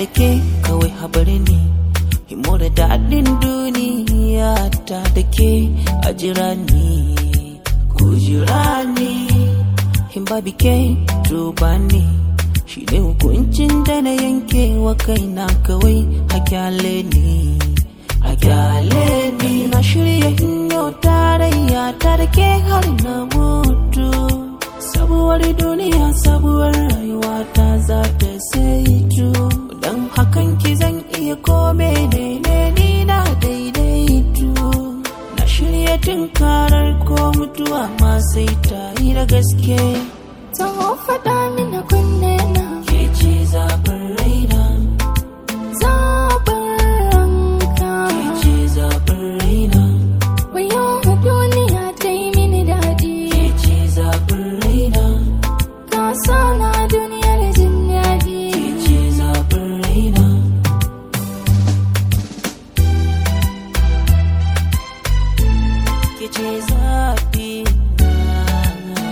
da ke kawai habari ne himo da daɗin duniya ta da ke a jira ni ku jira ni in babi ke tuba ni shi ne hukuncin da na yanke wa kaina kawai a kyale ni a kyale ni na shirya hinyo tarayya ta da ke har na mutu sabuwar duniya sabuwar rayuwa ta za ta saitu don hakan ki zan iya kome ne ne ni na daidaitu na shirya tunkarar ko mutuwa ma sai ta yi da gaske Taho faɗa mini kunne na ke ce zaɓin raina zaɓin ranka. ke ce zaɓin raina Wayo duniya ta yi mini daɗi. ke ce zaɓin raina Ka sa na duniyar jin daɗi. ke ce zaɓin raina ke ce zaɓi na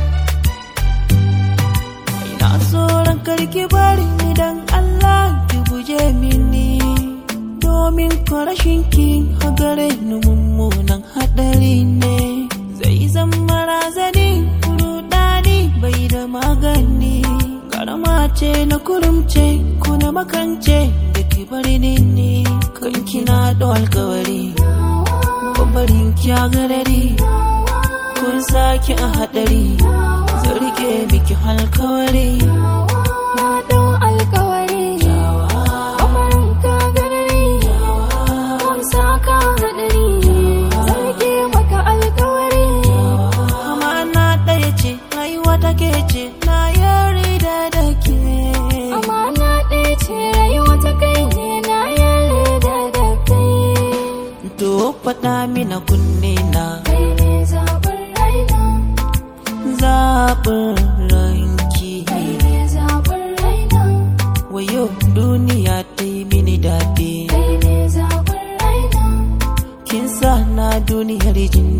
ina tsoron karki bari ni dan Allah ki guje mini domin ko rashin ki a gare ni mummunan haɗari ne zai zama razani rudani bai da magani karama ce na kurumce ko na makance da ki bari ni ne kan kina da alkawari babarin ki a garari kun sake a haɗari zan rike miki alkawari Na ɗau alkawari. Kamarin ka garari. Kun sa ka haɗari. Zarge maka alkawari. amana ɗaya ce rayuwa take ce na yarda da ke Amana ɗaya ce rayuwa ta kai ne na yarda da kai. to faɗa mina kunne na Kai ne zaɓin raina. zaɓin ranki Kai ne zaɓin raina. wayo duniya ta yi mini daɗi Kai ne zaɓin raina. kin sa na duniyar jin